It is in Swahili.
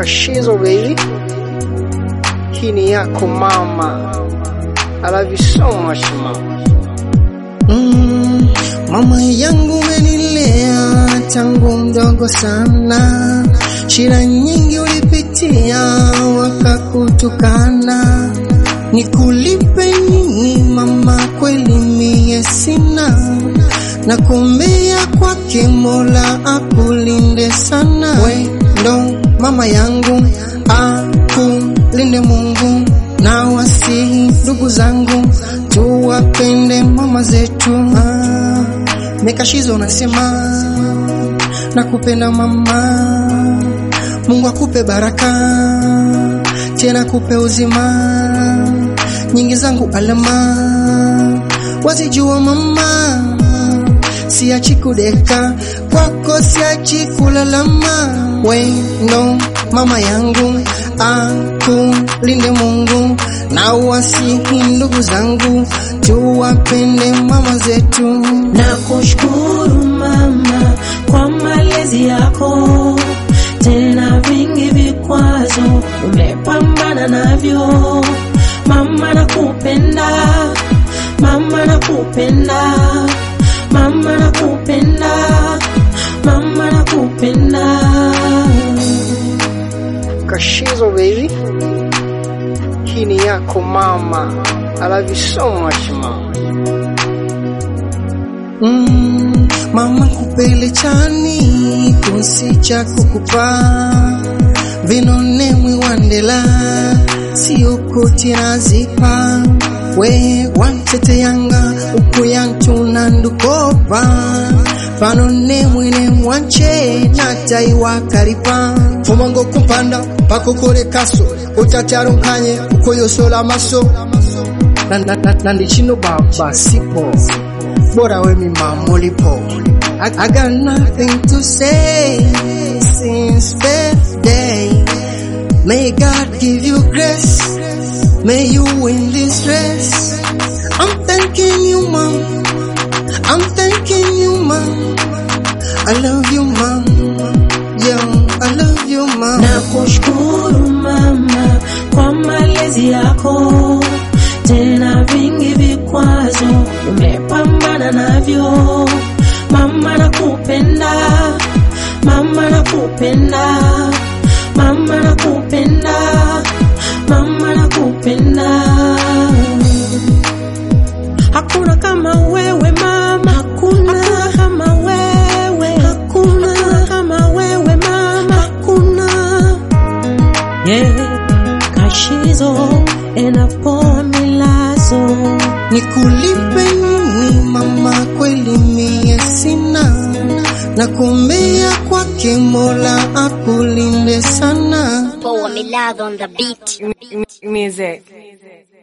Kashizo baby, hii ni yako mama. I love you so much mama. Mm, mama yangu umenilea tangu mdogo sana, shida nyingi ulipitia wakakutukana, nikulipe nini mama? Kweli mie sina, nakuombea kwake Mola akulinde sana. We ndo mama yangu, akulinde Mungu na wasihi ndugu zangu tuwapende mama zetu. Ah, Mekashizo nasema nakupenda mama, Mungu akupe baraka tena kupe uzima, nyingi zangu alama wazijua mama, siachi kudeka kwako, siachi kulalama. We ndo mama yangu, akulinde Mungu na wasihi ndugu zangu, tuwapende mama zetu. na kushukuru mama kwa malezi yako, tena vingi vikwazo umepambana navyo. Mama nakupenda, mama nakupenda, mama nakupenda, mama nakupenda. Kashizo baby, hii ni yako mama. I love you so much mama. Mm, mama kupele chani kunsi cha kukupa vinone mwiwandela sio koti nazipa we wantete yanga ukuyantuna ndukopa panone mwine mwance nataiwa kalipa fumango kumpanda pakokole kaso utacharunkanye ukoyosola maso na, na, na, na ndichino baba sipo bora we mi mamulipo I, I got nothing to say since birthday May God give you grace May you win this race I'm thanking you mom I'm thanking you mom I love you mom Yo, I love you mom na kushukuru mama kwa malezi yako, tena vingi vikwazo umepambana navyo. Mama nakupenda, mama nakupenda, mama nakupenda, mama nakupenda. Hakuna kama wewe mama, hakuna, hakuna kama wewe, hakuna, hakuna kama wewe mama, hakuna. Yeah, kashizo enapoa milazo Nikulipe nini mama, kweli mie sina, nakuombea kwake Mola akulinde sana. Poa Milad on the beat. music.